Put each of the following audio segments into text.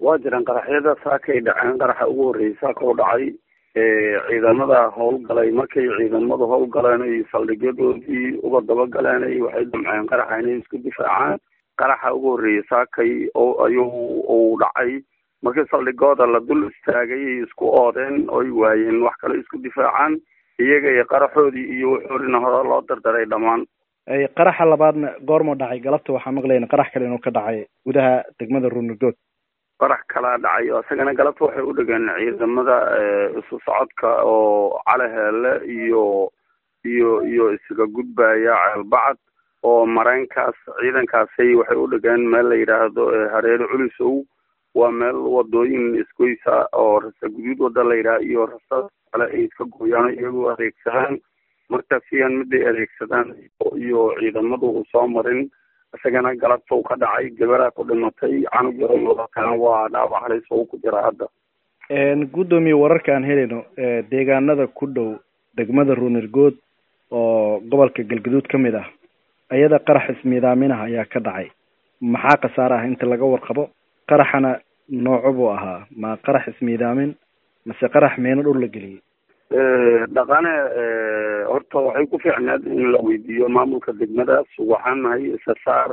waa jiraan qaraxyada saakay dhaceen qaraxa ugu horreeyay saaka u dhacay ciidamada howlgalay markay ciidamadu howlgaleen ay saldhigyadoodii uga dabagaleen waxay damceen qaraxa inay isku difaacaan qaraxa ugu horreeyay saakay oo ayuu uu dhacay markii saldhigooda la dul istaagay ay isku oodeen oy waayeen wax kale isku difaacaan iyaga iyo qaraxoodii iyo wuxoorina hore loo dardaray dhammaan qaraxa labaadna goormuu dhacay galabta waxaa maqlayna qarax kale inuu ka dhacay gudaha degmada ruunigood qarax kalaa dhacay oo isagana galabta waxay u dhegeen ciidamada isu socodka oo calaheele iyo iyo iyo isaga gudbaya ceelbacad oo mareenkaas ciidankaasay waxay u dhegeen meel la yidhaahdo hareere culisow waa meel wadooyin isgoysa oo rasa guduud wada la yidhaha iyo rasa kale ay iska gooyaan iyagoo adeegsadaan markaas iyaan miday adeegsadaan iyo ciidamadu u soo marin isagana galabta u ka dhacay gabaraa ku dhimatay canug yarokana waa dhaawac halis oo ku jira hadda guddoomiye wararka aan helayno deegaanada ku dhow degmada ruunirgood oo gobolka galgaduud ka mid ah ayada qarax ismiidaaminaha ayaa ka dhacay maxaa khasaare ah inta laga warqabo qaraxana nooco buu ahaa ma qarax ismiidaamin mase qarax meeno dhul la geliyey dhaqane horta waxay ku fiicneed in la weydiiyo maamulka degmadaas waxaan nahay isasaar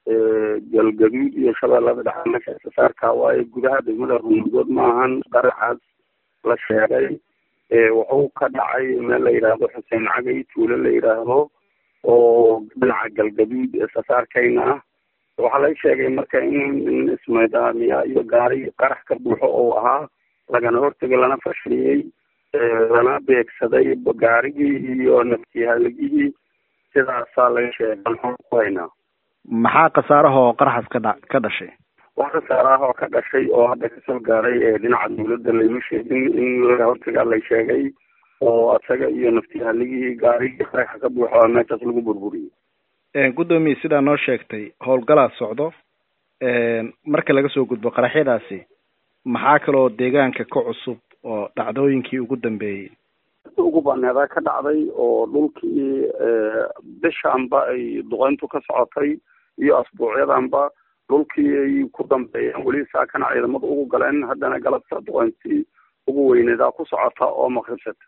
galgaduud iyo shabeellada dhexe meesha isasaarka waaye gudaha degmada ruungood ma ahan qaraxaas la sheegay wuxuu ka dhacay meel la yidhaahdo xuseen cagay tuulo la yidhaahdo oo dhinaca galgaduud isasaarkayna ah waxaa la sheegay marka in ismaydaamiya iyo gaari qarax ka buuxo oo ahaa lagana hortegay lana fashiliyey lana beegsaday gaarigii iyo naftihaligihii sidaasaa laga sheegay maxaan ku haynaa maxaa khasaarahoo qaraxaas ka dha ka dhashay wax khasaarahoo ka dhashay oo hadda kasoo gaaray dhinaca dawladda layma sheegin in laga hortagaa la sheegay oo isaga iyo naftihaligihii gaarigii qaraxa ka buuxo oo meeshaas lagu burburiyey guddoomiye sidaa noo sheegtay howlgalaa socdo marka laga soo gudbo qaraxyadaasi maxaa kaloo deegaanka ka cusub oo dhacdooyinkii ugu dambeeyey ugu baneedaa ka dhacday oo dhulkii bishaanba ay duqeyntu ka socotay iyo asbuucyadanba dhulkii ay ku dambeeyeen weli saakana ciidamadu ugu galeen haddana galabta duqeyntii ugu weyneedaa ku socota oo maqribsata